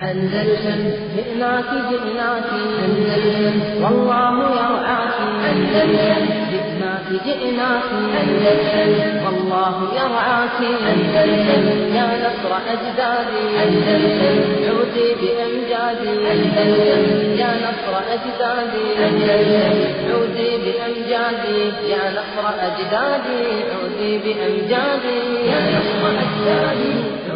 أندلسن جئناك جئناك أندلسن والله يرعاك أندلسن جئناك جئناك أندلسن والله يرعاك أندلسن يا نصر أجدادي أندلسن عودي بأمجادي أندلسن يا نصر أجدادي أندلسن عودي بأمجادي يا نصر أجدادي عودي بأمجادي يا نصر أجدادي عودي بأمجادي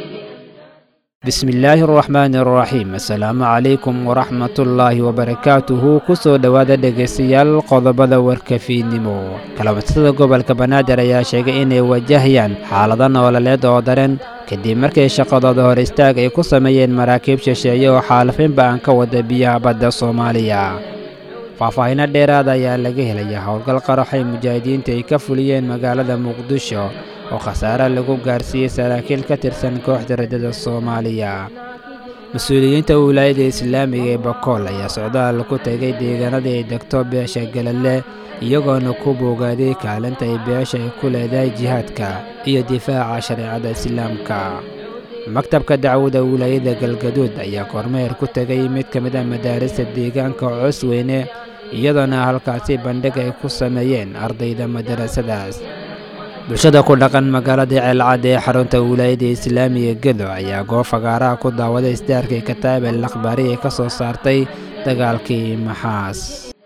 bismillaahi araxmaani araxiim assalaamu calaykum waraxmatullaahi wabarakaatuhu kusoo dhowaada dhegaystayaal qodobada warkafiidnimo kalamatada gobolka banaadir ayaa sheegay inay wajahayaan xaalado noololeed oo daran kadib markii shaqadooda hor istaag ay ku sameeyeen maraakiib shisheeye oo xaalafinba aan ka wada biyaha badda soomaaliya faahfaahinno dheeraada ayaa laga helaya howlgal qaraxay mujaahidiinta ay ka fuliyeen magaalada muqdisho oo khasaare lagu gaarsiiyey saraakiil ka tirsan kooxda raddada soomaaliya mas-uuliyiinta wilaayada islaamiga ee bakool ayaa socdaal ku tegay deegaanadii ay degto beesha galadle iyagoona ku boogaaday kaalinta ay beesha ay ku leedahay jihaadka iyo difaaca shareecada islaamka maktabka dacwada wilaayada galgaduud ayaa kormeer ku tegay mid ka mid a madaarista deegaanka cosweyne iyadoona halkaasi bandhig ay ku sameeyeen ardayda madarasadaas bulshada ku dhaqan magaalada ceelcad ee xarunta wilaayada islaamiga gedo ayaa goob fagaaraha ku daawaday isdaarkii kataab el akhbaari ee ka soo saartay dagaalkii maxaas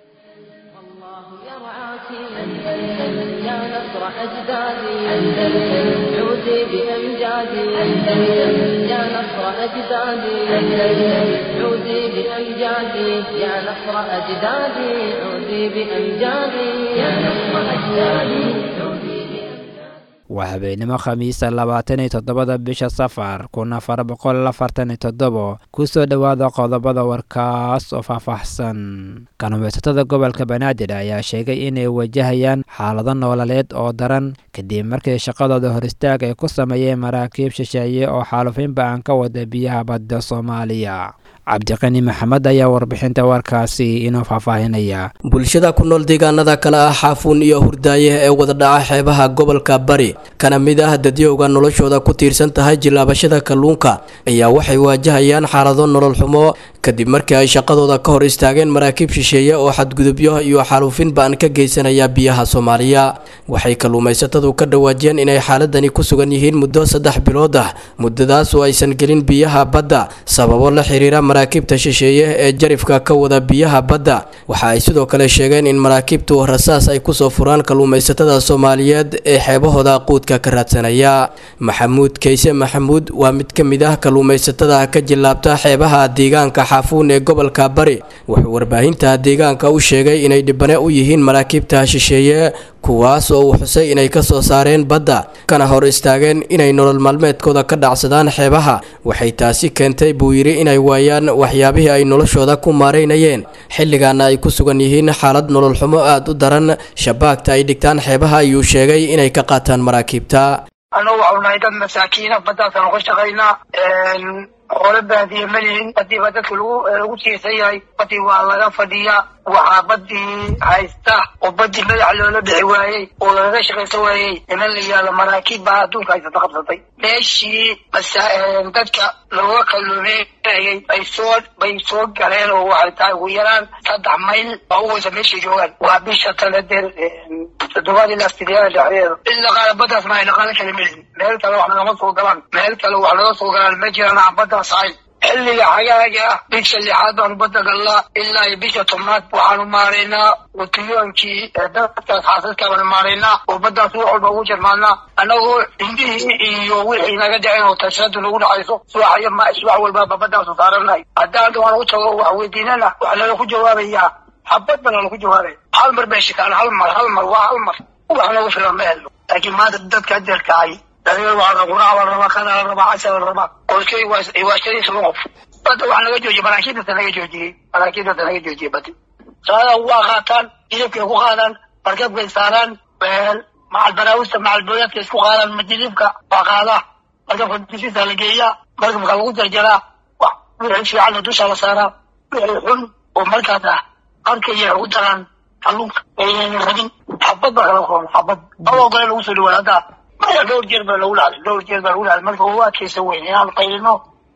الله يرعاك أندلسن يا نصر أجدادي أندلسن عودي بأمجادي أندلسن يا نصر أجدادي أندلسن عودي بأمجادي يا نصر أجدادي عودي بأمجادي يا نصر أجدادي عودي بأمجادي waa habeenimo khamiisa labaatan iyo toddobada bisha safar kun afar boqol afartan iyo toddobo kusoo dhowaada qodobada warkaas oo faahfaahsan kalluumaysatada gobolka banaadir ayaa sheegay inay wajahayaan xaalado noololeed oo daran kadib markii shaqadooda hor istaag ay ku sameeyeen maraakiib shisheeye oo xaalufinba aan ka wada biyaha badda soomaaliya cabdiqani maxamed ayaa warbixinta warkaasi inoo faahfaahinaya bulshada ku nool deegaanada kale ah xaafuun iyo hurdaaye ee wada dhaca xeebaha gobolka bari kana mid ah dadyowga noloshooda ku tiirsan tahay jilaabashada kalluunka ayaa waxay waajahayaan xaalado nolol xumo kadib markii ay shaqadooda ka hor istaageen maraakiib shisheeye oo xadgudubyo iyo xaaluufin baan ka geysanaya biyaha soomaaliya waxay kalluumaysatadu ka dhawaajiyeen inay xaaladani ku sugan yihiin muddo saddex bilood ah muddadaas oo aysan gelin biyaha badda sababo la xiriira maraakiibta shisheeye ee jarifka ka wada biyaha badda waxa ay sidoo kale sheegeen in maraakiibtu rasaas ay kusoo furaan kalluumaysatada soomaaliyeed ee xeebahooda quudka ka raadsanaya maxamuud kayse maxamuud waa mid ka mid ah kalluumaysatada ka jilaabta xeebaha deegaanka xaafuun ee gobolka bari wuxuu warbaahinta deegaanka u sheegay inay dhibane u yihiin maraakiibta shisheeye kuwaas oo uu xusay inay ka soo saareen badda kana hor istaageen inay nolol maalmeedkooda ka dhacsadaan xeebaha waxay taasi keentay buu yidhi inay waayaan waxyaabihii ay noloshooda ku maaraynayeen xilligaana ay ku sugan yihiin xaalad nolol xumo aada u daran shabaagta ay dhigtaan xeebaha ayuu sheegay inay ka qaataan maraakiibta annagu waxau nahay dad masaakiina baddaasaan ka shaqaynaa xoolo baadiye ma lihin badii baa dadka lagu lagu tiirsan yahay badii waa laga fadhiyaa waxaa badii haysta oo badii madax loola bixi waayey oo lagaga shaqaysan waayey niman la yihahdo maraakiib baa adduunka haysata qabsatay meeshii dadka looga kalluumeynayay bay soo bay soo galeen oo waxay tahay ugu yaraan saddex mayl baa u weysa meeshay joogaan waa bisha taladeer toddobaad ilaa sideeda dhexdeeda in dhaqaala baddaas ma ay dhaqaalo kale melihin meel kale wax nagama soo galaan meel kale wax naga soo galaan ma jiraan aan baddaas ahayn xilliga xagaaga ah bisha lixaad baanu badda gallaa ilaa iyo bisha tobnaad waxaanu maaraynaa watiyoonkii dadkaas xaasadka baanu maaraynaa oo baddaas wax walba ugu jarmaadnaa annagoo indhihii iyo wixii naga dhaceen oo tashadu nagu dhacayso subax iyo ma subax walbaaba baddaasu saaranahay haddaan waan u tago wax weydiinana waxaa nala ku jawaabayaa xabad baa nala ku jawaabaya hal mar bay shikaan hal mar hal mar waa hal mar wax nagu filan ma helno laakiin maanta dadka adeerkacay daliil waa la quraa la rabaa kana la rabaa casha la rabaa qoyskay waa shan iyo toban qof badda waxaa naga joojiyey maraakiibdata naga joojiyey maraakiibdata naga joojiyey badi saada waa qaataan jilibkay ku qaadaan markabkay saaraan macal baraawista macal booyadka isku qaadaan majilibka waa qaadaa markabka dushiisa la geeyaa markabka lagu jarjaraa wixii fiicanna dusha la saaraa wixii xun oo markaas ah qarkaya ugu daraan kalluunka aynan rabin xabad baa kala kulma xabad adoo kale lagu soo dhawaada hadda maya dhowr jeer baa lagu dhacday dhowr jeer baa lagu dhacday marka waa adkaysan weyn inaan qaylino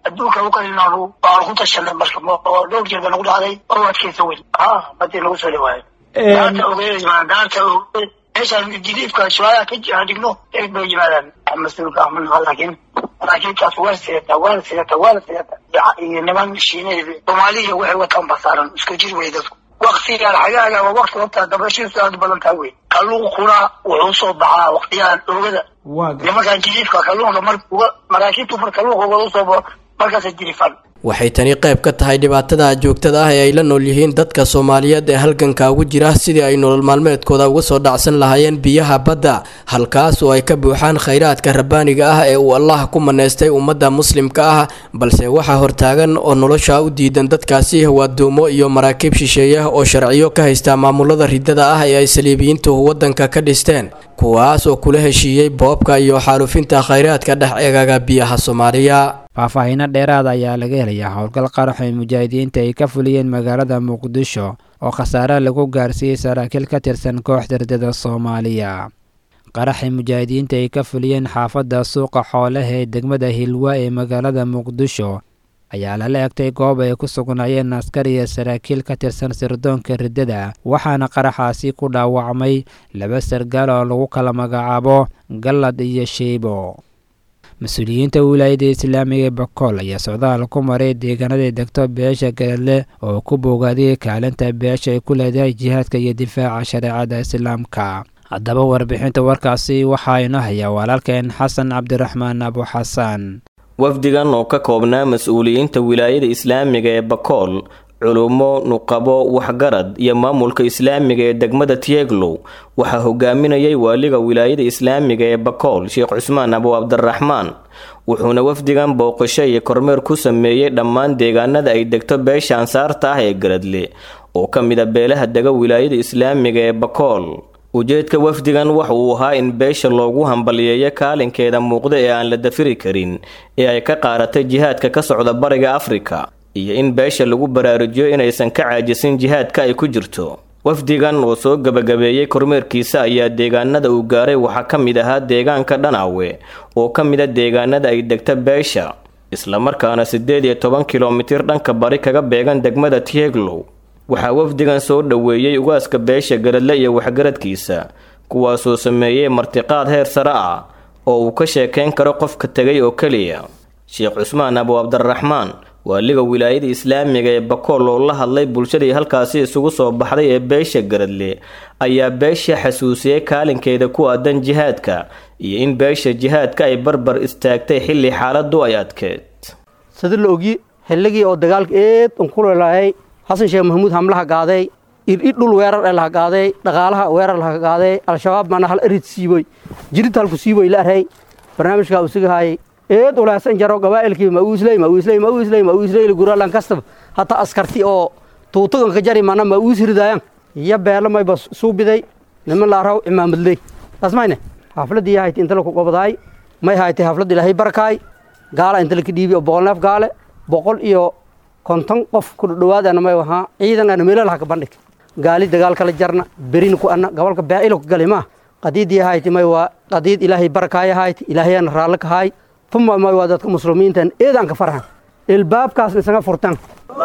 adduunka u kalinaanu waanu ku tashanay marka oo dhowr jeer ba nagu dhacday oo adkeysa weyn ha badii nagu soo dhawaayo gaarta ogeed gaarta ogeed meeshaan jiliifka su-aalaha ka aan dhigno eeg bay yimaadaan mas-uulka ama laakiin laakiin taas waa sidata waana sidata waana sidata iyo niman shiineed soomaaliya waxay wataan basaaran isku jir wey dadku waktigaan xagaaga waa wakti horta dabashiisu aad u badan tahay wey kalluunkuna wuxuu soo baxaa waktiyahan oogada nimankaan jiliifka kalluunka mar maraakiibtu mar kalluunka uga usoo baxo markaasa jirifan waxay tani qayb ka tahay dhibaatada joogtada ah ee ay la nool yihiin dadka soomaaliyeed ee halganka ugu jira sidii ay nolol maalmeedkooda uga soo dhacsan lahaayeen biyaha badda halkaas oo ay ka buuxaan khayraadka rabbaaniga ah ee uu allah ku maneystay ummadda muslimka ah balse waxaa hortaagan oo nolosha u diidan dadkaasi waaduumo iyo maraakiib shisheeye oo sharciyo ka haysta maamulada ridada ah ee ay saliibiyiintu waddanka ka dhisteen kuwaas oo kula heshiiyey boobka iyo xaalufinta khayraadka dhex eegaga biyaha soomaaliya faahfaahiino dheeraada ayaa laga helayaa howlgal qarax ay mujaahidiinta ay ka fuliyeen magaalada muqdisho oo khasaare lagu gaarsiiyey saraakiil ka tirsan kooxda ridada soomaaliya qaraxay mujaahidiinta ay ka fuliyeen xaafadda suuqa xoolaha ee degmada hilwa ee magaalada muqdisho ayaa lala egtay goob ay ku sugnaayeen askar iyo saraakiil ka tirsan sirdoonka riddada waxaana qaraxaasi ku dhaawacmay laba sargaal oo lagu kala magacaabo gallad iyo sheybo mas-uuliyiinta wilaayada islaamiga ee bakool ayaa socdaal ku maray deegaanada degto beesha garadle oo ku boogaaday kaalinta beesha ay ku leedahay jihaadka iyo difaaca shareecada islaamka haddaba warbixinta warkaasi waxaa ino hayaa walaalkeen xasan cabdiraxmaan abu xasan wafdigan oo ka koobnaa mas-uuliyiinta wilaayada islaamiga ee bakool culummo nuqabo waxgarad iyo maamulka islaamiga ee degmada tieglow waxaa hogaaminayay waaliga wilaayada islaamiga ee bakool sheekh cusmaan abu cabdiraxmaan wuxuuna wafdigan booqasho iyo kormeer ku sameeyey dhammaan deegaanada ay degto beesha ansaarta ah ee garadle oo ka mid a beelaha dega wilaayada islaamiga ee bakool ujeedka wafdigan waxa uu ahaa in beesha loogu hambaliyeeyo kaalinkeeda muuqda ee aan la dafiri karin ee ay ka qaaratay jihaadka ka socda bariga afrika iyo in beesha lagu baraarujiyo inaysan ka caajisin jihaadka ay ku jirto wafdigan oo soo gebagabeeyey kormeerkiisa ayaa deegaanada uu gaaray waxaa ka mid ahaa deegaanka dhanaawe oo ka mid a deegaanada ay degta beesha islamarkaana siddeed iyo toban kilomitir dhanka bari kaga beegan degmada tieglow waxaa wafdigan soo dhoweeyey ugaaska beesha garadle iyo waxgaradkiisa kuwaasoo sameeyey martiqaad heer sare ah oo uu ka sheekayn karo qofka tegay oo keliya sheekh cusmaan abu cabdiraxmaan waaliga wilaayada islaamiga ee bakool oo la hadlay bulshadii halkaasi isugu soo baxday ee beesha garadle ayaa beesha xasuusiyey kaalinkeeda ku aadan jihaadka iyo in beesha jihaadka ay barbar istaagtay xilli xaaladu ay adkeed sida la ogyi xilligii oo dagaalka eed un ku leelahay xasan sheekh maxamuud hamlaha gaaday iridh dhul weerar ee laha gaaday dhaqaalaha weerar laha gaaday al-shabaab mana hal erid siiboy jirid halku siiboy la arhay barnaamijkaa usigahaayay eed ulaasan jaro gabaa'ilkii mauusley mauusley mauusley mauusley guralan kastaba hata askarti oo tuutaganka jari mana mauus ridaayan iyo beelo mayba suubiday niman laaraw cimaamadley tasmayne xafladii hayti inta laku gobdaay may haytay xaflad ilaahay barakaay gaala inta laka dhiibi oo boqol neef gaale boqol iyo konton qof ku dhawaadana may wahaa ciidan ana meelo laha ka bandhig gaali dagaal kala jarna berina ku anna gobolka beecilo ku gali maa qadiidii hayti may waa qadiid ilaahay barakaaya hayti ilaahayana raalli ka haay tuma may waa dadka muslimiintan eedaan ka farxan ilbaabkaasna isaga furtan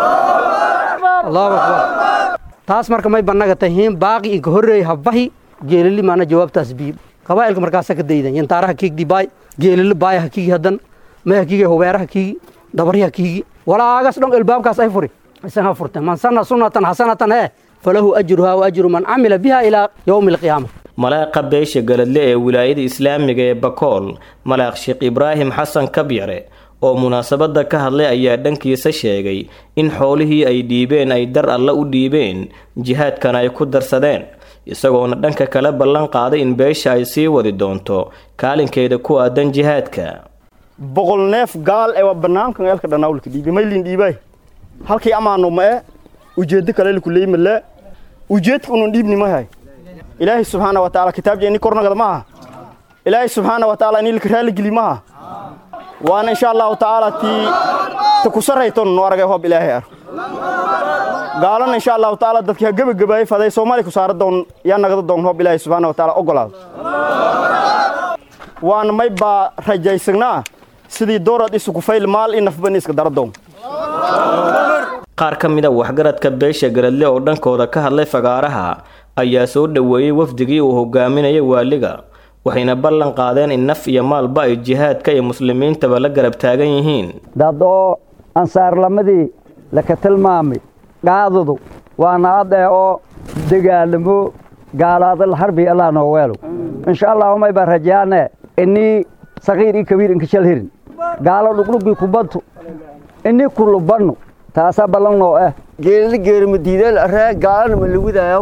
allahu akbar taas marka may bannaga tahiin baaqi inka horreey habbahi geelili maana jawaabtaas bii qabaa'ilka markaasa ka daydan yantaaraha kiigdi baay geelili baaya ha kiigi haddan may ha kiigi hubeera ha kiigi dabari ha kiigi walaagas dhon ilbaabkaas ay furi isaga furtan man sanna sunnatan xasanatan ee falahu ajruhaa wa ajru man camila biha ilaa yowmi alqiyaama malaaqa beesha galadle ee wilaayada islaamiga ee bakool malaaq sheekh ibraahim xasan kabyare oo munaasabadda ka hadlay ayaa dhankiisa sheegay in xoolihii ay dhiibeen ay dar alle u dhiibeen jihaadkana ay ku darsadeen isagoona dhanka kale ballan qaaday in beesha ay sii wadi doonto kaalinkeeda ku aadan jihaadka boqol neef gaal ee waa banaankan eelka dhanaawlka dhiibay maylin dhiibay halkii amaano ma e ujeeddo kale likuleymale ujeedka unun dhiibni mahay ilaahay subxaana wa tacaala kitaabja ini kornagada maaha ilaahay subxaana wa tacaala ini lika raaligeli maaha waana insha allahu tacaala tii ta ku sarrayton nu aragay hoob ilaahay ar gaalana insha allahu tacaala dadkii ha gebagabaayay faday soomaali ku saara doon yaa nagada doon hoob ilaahay subxaana wa tacaala ogolaado waana may baa rajaysagnaa sidii doorad isuku fayl maal in nafban iska daradoon qaar ka mid a waxgaradka beesha garadle oo dhankooda ka hadlay fagaaraha ayaa soo dhoweeyey wafdigii uu hogaaminayay waaliga waxayna ballan qaadeen in naf iyo maalba ay jihaadka iyo muslimiintaba la garab taagan yihiin dad oo ansaarlamadii laka tilmaamay qaadadu waana adee oo dagaalamo gaalaadal harbi allah noo weelo insha allahumay baa rajaane inii sagiir iyo kabiir inka shal hirin gaalo dhugdhugii kubadtu inii kulubanno taasaa ballan noo ah geelada geerimadiideel aree gaalana ma lawidaayo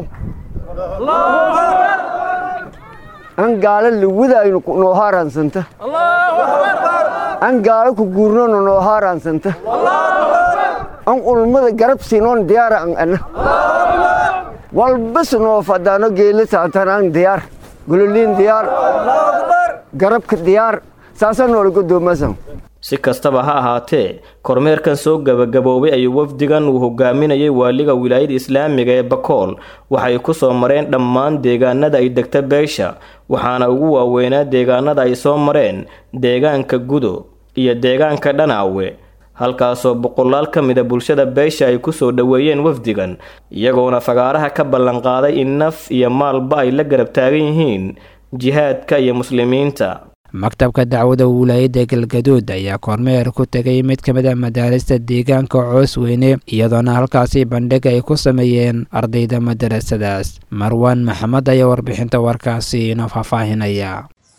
an gaalo lawidayno noo haaraansanta an gaalo ku guurnona noo haaraansanta an ulmada garab siinoon diyaara an ana walbas noo fadaano geela saantan an diyaar gololiin diyaar garabka diyaar saasaa noola godoomasan si kastaba ha ahaatee kormeerkan soo gabagaboobay ayuu wafdigan uu hogaaminayay waaliga wilaayada islaamiga ee bakool waxay ku soo mareen dhammaan deegaanada ay degta beesha waxaana ugu waaweynaa deegaanada ay soo mareen deegaanka gudo iyo deegaanka dhanaawe halkaasoo boqolaal ka mida bulshada beesha ay kusoo dhoweeyeen wafdigan iyagoona fagaaraha ka ballanqaaday in naf iyo maalba ay la garab taagan yihiin jihaadka iyo muslimiinta maktabka dacwada wilaayadda galgaduud ayaa kormeer ku tegay mid ka mid a madaarista deegaanka coos weyne iyadoona halkaasi bandhig ay ku sameeyeen ardayda madarasadaas marwaan maxamed ayaa warbixinta warkaasi inoo faahfaahinaya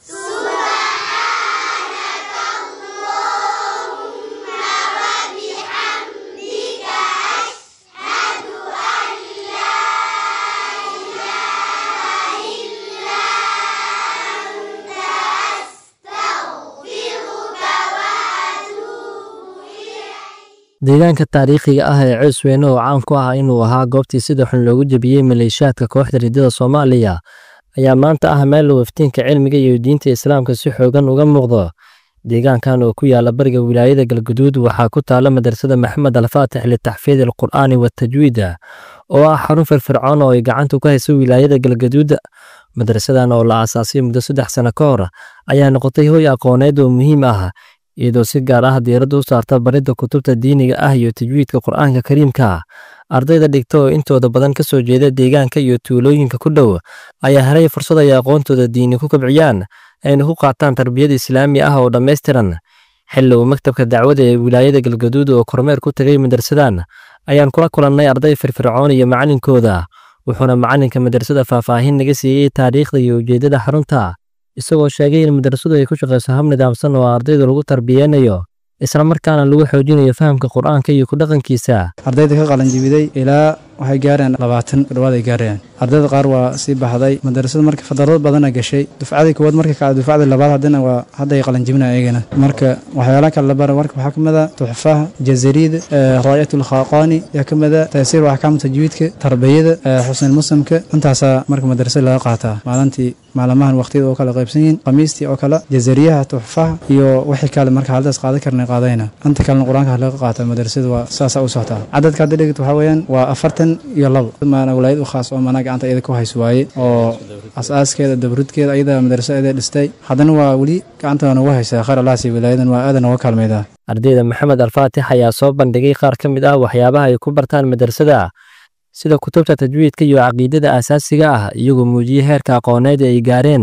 deegaanka taariikhiga ah ee coosweyne oo caan ku ah inuu ahaa goobtii sida xun loogu jebiyey maleeshiyaadka kooxda riddada soomaaliya ayaa maanta ah meel uu iftiinka cilmiga iyo diinta islaamka si xoogan uga muuqdo deegaankan oo ku yaala bariga wilaayada galguduud waxaa ku taala madrasada maxamed alfaatix litaxfiid alqur'aani watajwiida oo ah xarun firfircoon oo ay gacanta ku hayso wilaayada galgaduud madrasadan oo la aasaasay muddo saddex sano ka hor ayaa noqotay hoy aqooneed oo muhiim ah iyadoo si gaar ah diiradda u saarta baridda kutubta diiniga ah iyo tajwiidka qur'aanka kariimka ardayda dhigta oo intooda badan ka soo jeeda deegaanka iyo tuulooyinka ku dhow ayaa helay fursad ay aqoontooda diini ku kabciyaan ayna ku qaataan tarbiyad islaami ah oo dhammaystiran xilli uu maktabka dacwada ee wilaayada galgaduud oo kormeer ku tegay madrasadan ayaan kula kulannay arday firfircoon iyo macalinkooda wuxuuna macalinka madrasada faahfaahin naga siiyey taariikhda iyo ujeeddada xarunta isagoo sheegay in madrasadu ay ku shaqayso hab nidaamsan oo ardayda lagu tarbiyeynayo isla markaana lagu xoojinayo fahamka qur'aanka iyo ku dhaqankiisa ardayda ka qalanjibiday ilaa waxay gaareen labaatan kudhawaad ay gaarayaan ardayda qaar waa sii baxday madarasada marka fadarado badana gashay dufcadii koowaad marka kacda dufcadii labaad haddana waa hadda ay qalanjibinaya iyagana marka waxyaalaha kale labara marka waxaa ka mid a tuxfaha jazariida raayat ulkhaqaani yaa ka mid a taysiir axkaam tajwiidka tarbiyada xusnil muslimka intaasaa marka madarasada laga qaataa maalintii maalmahan waqtiyada oo kale qaybsan yihiin khamiistii oo kale jazariyaha tuxfaha iyo wixii kale marka haldaas qaadan karna qaadayna inta kalena qur-aanka laga qaata madarasada waa saasaa u socotaa cadadka hadda dhigit waxaa weeyaan waa afartan iyo labo maana walaayad u khaas oo maanaa gacanta iyada ku hayso waaye oo asaaskeeda dabrudkeeda ayada madarasada dhistay haddana waa weli gacanta noogu haysaa khayr alaasi walaayadan waa aadan nooga kaalmaydaa ardayda maxamed alfaatix ayaa soo bandhigay qaar ka mid ah waxyaabaha ay ku bartaan madrasada sida kutubta tajwiidka iyo caqiidada asaasiga ah iyagoo muujiyey heerka aqooneed ee ay gaareen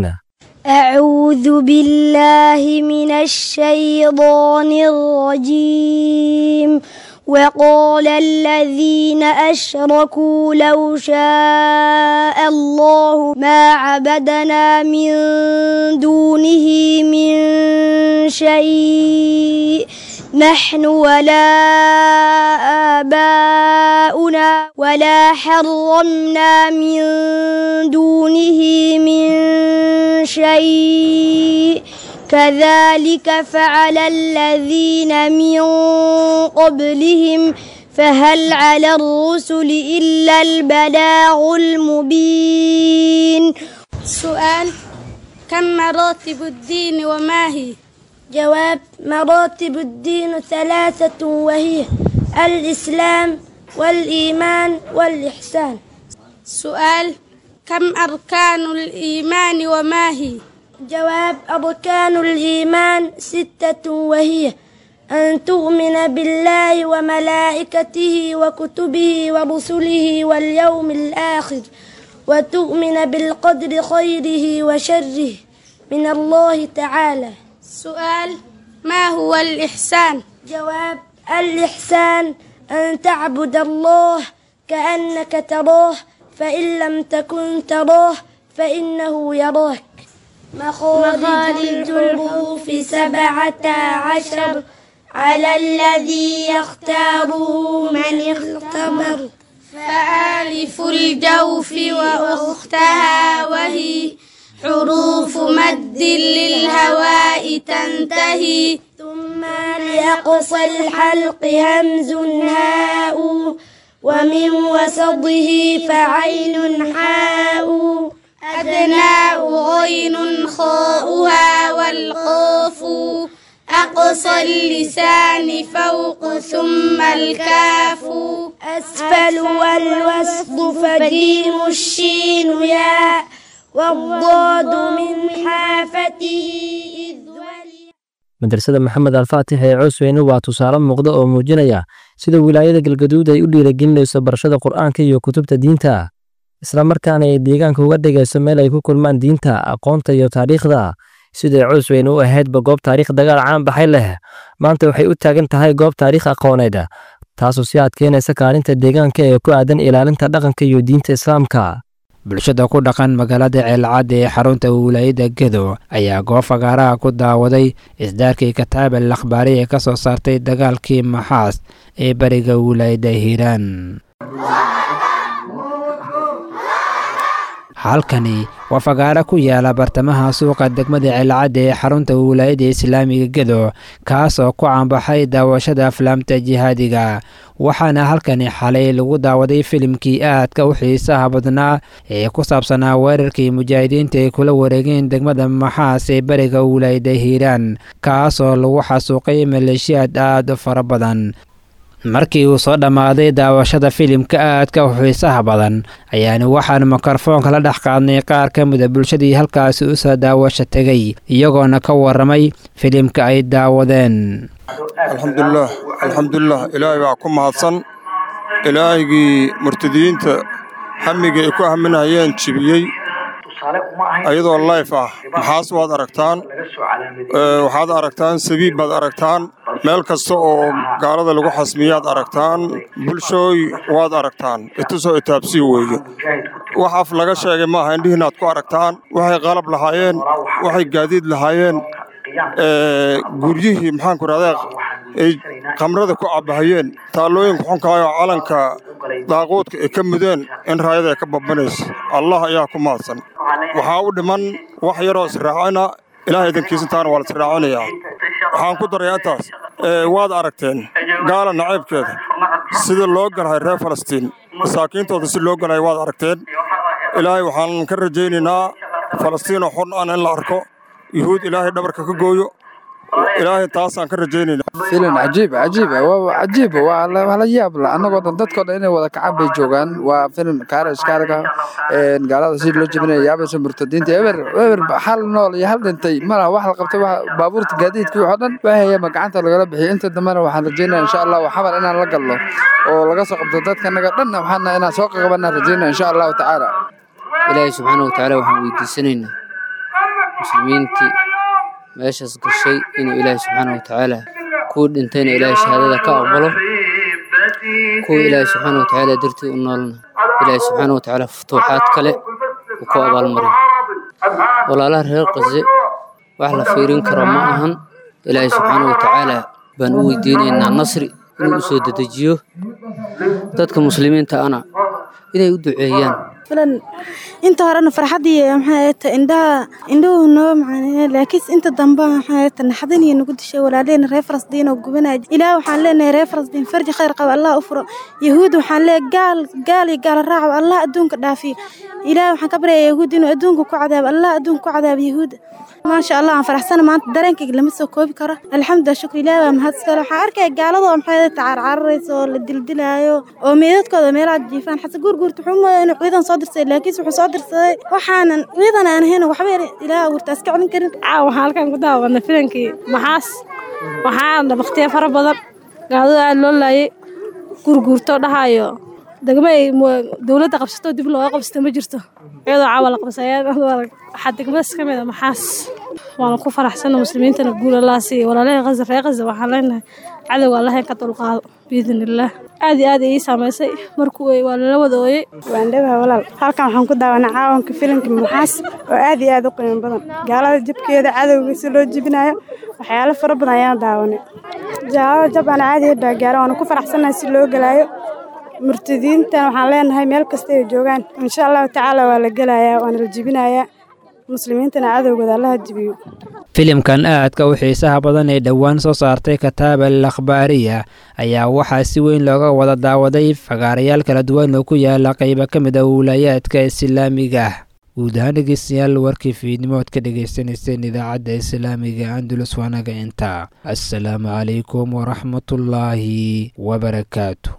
أعوذ بالله من الشيطان الرجيم وقال الذين أشركوا لو شاء الله ما عبدنا من دونه من شيء نحن ولا آباؤنا ولا حرمنا من دونه من شيء كذلك فعل الذين من قبلهم فهل على الرسل إلا البلاغ المبين سؤال كم مراتب الدين وما هي جواب مراتب الدين ثلاثة وهي الإسلام والإيمان والإحسان سؤال كم أركان الإيمان وما هي جواب أركان الإيمان ستة وهي أن تؤمن بالله وملائكته وكتبه ورسله واليوم الآخر وتؤمن بالقدر خيره وشره من الله تعالى سؤال ما هو الإحسان؟ جواب الإحسان أن تعبد الله كأنك تراه فإن لم تكن تراه فإنه يراك مخارج الحروف سبعة عشر على الذي يختاره من اختبر فآلف الجوف وأختها وهي حروف مد للهواء تنتهي ثم لأقصى الحلق همز هاء ومن وسطه فعين حاء أدناء غين خاؤها والقاف أقصى اللسان فوق ثم الكاف أسفل والوسط فجيم الشين ياء والضاد من حافته إذ ولي madrasada maxamed alfaatix ee coosweyne waa tusaale muuqda oo muujinaya sida wilaayada galgaduud ay u dhiiragelinayso barashada qur'aanka iyo kutubta diinta isla markaana ay deegaanka uga dhigayso meel ay ku kulmaan diinta aqoonta iyo taariikhda siday coosweyne u ahaydba goob taariikh dagaal caan baxay leh maanta waxay u taagan tahay goob taariikh aqooneed taasoo si adkeynaysa kaalinta deegaanka ee ku aadan ilaalinta dhaqanka iyo diinta islaamka bulshada ku dhaqan magaalada ceelcadda ee xarunta wilaayada gedo ayaa goob fagaaraha ku daawaday isdaarkii kataab al akhbaari ee ka soo saartay dagaalkii maxaas ee bariga wilaayada hiiraan halkani waa fagaaro ku yaala bartamaha suuqa degmada ceelcadda ee xarunta wilaayada islaamiga gedo kaas oo ku caanbaxay daawashada aflaamta jihaadiga waxaana halkani xalay lagu daawaday filimkii aadka u xiisaha badnaa ee ku saabsanaa weerarkii mujaahidiinta ay kula wareegeen degmada maxaas ee beriga wilaayada hiiraan kaas oo lagu xasuuqay maleeshiyaad aad u fara badan markii uu soo dhammaaday daawashada filimka aadka u xiisaha badan ayaana waxaan mikrofoonka la dhex qaadnay qaar ka mida bulshadii halkaasi u soo daawasho tegay iyagoona ka warramay filimka ay daawadeen alxamdulilah alxamdulilah ilaahay baa ku mahadsan ilaahigii murtadiyiinta hamiga ay ku haminayeen jibiyey ayadoo layf ah maxaas waad aragtaan waxaad aragtaan sabiib baad aragtaan meel kasta oo gaalada lagu xasmiyaad aragtaan bulshooy waad aragtaan itusoo itaabsii weeye wax af laga sheegay maaha indhihiinaad ku aragtaan waxay qalab lahaayeen waxay gaadiid lahaayeen guryihii maxaanku rahdaa ay khamrada ku cabbahayeen taallooyinka xunkaayoo calanka daaquudka ay ka mudeen in raayada ay ka babanayso allah ayaa ku mahadsan waxaa u dhiman wax yaroo israacina ilaah idankiisantaana waa la israacinayaa waxaan ku darayaa intaas waad aragteen gaala nacaybkeeda sida loo galahay reer falastiin masaakiintooda si loo galahay waad aragteen ilaahay waxaan ka rajaynaynaa falastiinoo xun an in la arko yuhuud ilaahay dhabarka ka gooyo ilaahay taasaan ka rajaynaynaa filan cajiib cajiib waa cajiib waa la yaab la annagoo dhan dadkoo dhan inay wada kacaan bay joogaan waa filan kaarash kaarga gaalada si loo jebinaya yaabaysa murtadiinta eber eber hal nool iyo hal dhintay malaha wax la qabtay baabuurta gaadiidkii waxoo dhan waahayama gacanta lagala bixiyay inta dambena waxaan rajaynaya insha allah xabar inaan la galno oo laga soo qabto dadkanaga dhanna waxaana inaan soo qaqabanaa rajaynaya insha allahu tacaala ilaahay subxaana wa tacaala waxaan weydiisanaynaa muslimiintii meeshaas gashay inuu ilaahay subxaana wa tacaala kuwii dhintayna ilaahay shahaadada ka aqbalo kuwa ilaahay subxaana wa tacaala dartii u noolna ilaahay subxaana wa tacaala futuuxaad kale uu ku abaalmariyo walaalaha reer qase wax la fiirin karo ma ahan ilaahay subxaana wa tacaala baan u weydiinaynaa nasri inuu u soo dedejiyo dadka muslimiinta ana inay u duceeyaan filan inta horena farxadii maxay ta indhaha indhuhu noo macaaneen laakiin inta dambe maxay ta naxdin iyo nagu dishay walaaleen reer Falastiin oo gubanay ilaa waxaan leenahay reer Falastiin farji khayr qaba Allah u furo yahuud waxaan leeyahay gaal gaal iyo gaal raac Allah adduunka dhaafiyo ilaa waxaan ka baryayaa yahuud inuu adduunka ku cadaab Allah adduunka ku cadaab yahuud ما شاء الله aan faraxsana maanta dareenkayga lama soo koobi karo alxamdulilah shukr ilaah waa mahadsan waxaan arkaya gaaladoo maxay tacaar cararayso oo la dildilaayo oo meedadkooda meelaha jiifaan xase guurguurta wuxuu moodaa inuu ciidan soo soo dirsaday laakiinse wuxuu soo dirsaday waxaanan ciidan aan ahayn waxba ilaah abuurtaas ka celin karin caawa waxaan halkan ku daawanay filankii maxaas waxaana baktiya fara badan gaadada aada loo laayay gurguurto dhahayo degmo ay dowladda qabsato dib looga qabsato ma jirto iyadoo caawa la qabsaya waxaa degmadaas ka mid a maxaas waana ku faraxsana muslimiintana guul allah siiya walaalahii qaza reer qaza waxaan leenahay cadowga allah in ka dulqaado biidn illaah aad iyo aad ii saamaysay markuu ooyey waa lala wada ooyey waandhabaha walaal halkan waxaan ku daawanay caawanka filimka maxaas oo aad iyo aad u qiimo badan gaalada jabkeeda cadowga si loo jibinayo waxyaalo fara badan ayaan daawanay jaalada jab aan caadiya baa gaara waana ku faraxsanahay si loo gelaayo murtadiintan waxaan leenahay meel kasta ay joogaan insha allahu tacaala waa la gelayaa waana la jibinayaa muslimiintana cadowgooda allaha jibiyo filimkan aadka u xiisaha badan ee dhowaan soo saartay kataaba al akhbaariya ayaa waxaa si weyn looga wada daawaday fagaarayaal kala duwan oo ku yaala qaybo ka mid ah wiilaayaadka islaamiga ah guud ahaan dhegeystayaal warkii fiidnimo ood ka dhagaysanayseen idaacadda islaamiga andulus waanaga intaa assalaamu calaykum waraxmatullaahi wabarakaatu